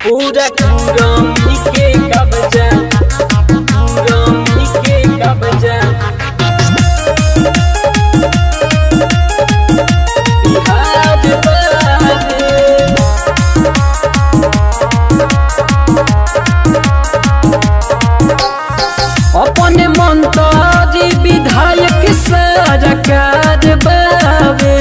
पूरा कुरमी के कब्जा कुरमी के कब्जा बिहार बारे अपन मंत्री विधायक सरकार बावे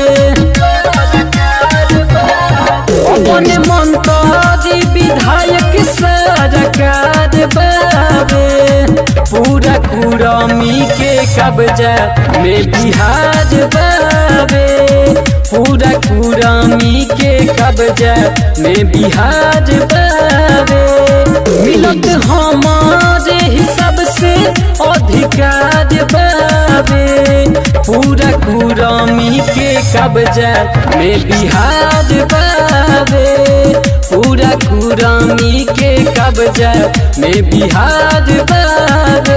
अपन मंत्री विधायक सरकार बावे पूरा कुरमी के कब्जा में बिहार बावे पूरा कुरमी के कब्जा में बिहार बावे मिलत हमारे हिसाब से अधिकार बावे पूरा कुरमी के कब्जा में बिहार बावे पूरा कुरमी के कब्जा में बिहार बावे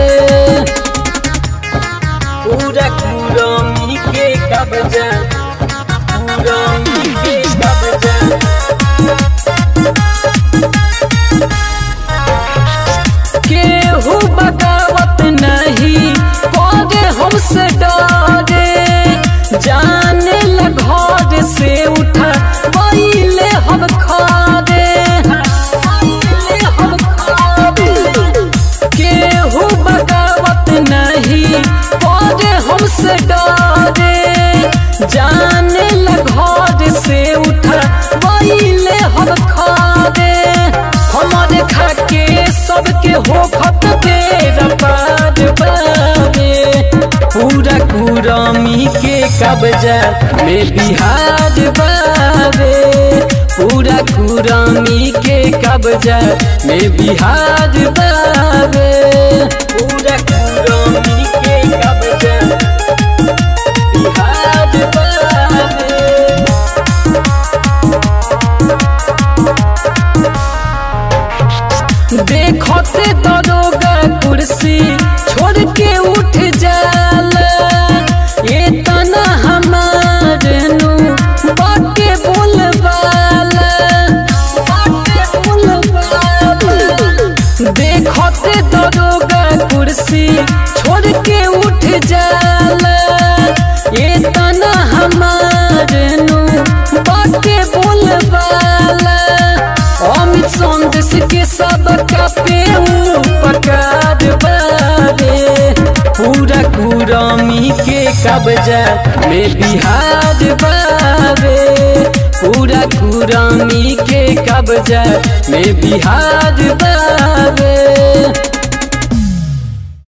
पूरा कुरमी के कब्जा कुरमी के कब्जा केहू बगावत नहीं करे हमसे डरे जाने ल घर से उठा पहले हम खारे पहिले हम खारे केहू बगावत नहीं करे हमसे डरे जाने ल घर से उठा पहले हम खारे हमारे खाके सबके हो खत तेरा पार बावे पूरा कुरमी के कब्जा में बिहार बावे पूरा कुरमी के कब्जा में बिहार बावे पूरा कुरमी के कब्जा बिहार बावे देखते दरोगा कुर्सी छोड़ के उठ जाला ये तना हमारे नु बाटे बोलबाला बाटे बोलबाला देखते दरोगा कुर्सी छोड़ के उठ जाला ये तना हमारे नु बाटे बोलबाला अमित संदेश के सब पे उपकार बारे पूरा कुरमी के कब्जा में बिहार बारे पूरा कुरमी के कब्जा में बिहार बारे